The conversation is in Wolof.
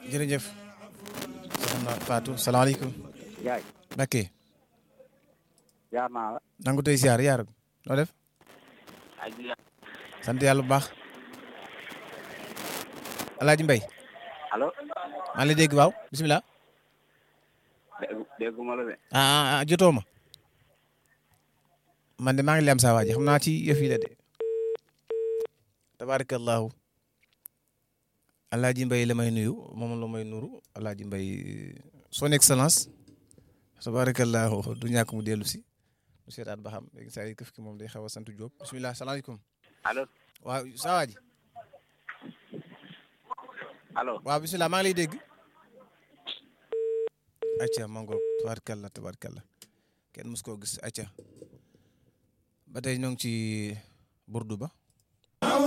jërëjëf soxna Fatou salaamaaleykum yaay Mbacké jaar naa la nangu tey siyaar yaar noo def sant yàlla bu baax Alaaji Mbay allo maa ngi lay dégg waaw bisimilah dégguma la de ah ah jotoo ma man de maa ngi lem saa waa ji xam naa ci yëf yi la de tabarakallahu Alaaji Mbay la may nuyu moom la may nuru Alaaji Mbay son excellence tabarakallahu du ñàkk mu dellu si mu seetaat ba xam léegi saa yi këf ki moom day xaw a sant Diop bisimilah salaamaaleykum allo waaw saa waa ji allo waaw bisimilah maa ngi lay dégg acca mango tabarkalla tabarkalla kenn mus koo gis acca ba tey ñoo ngi ci burdu ba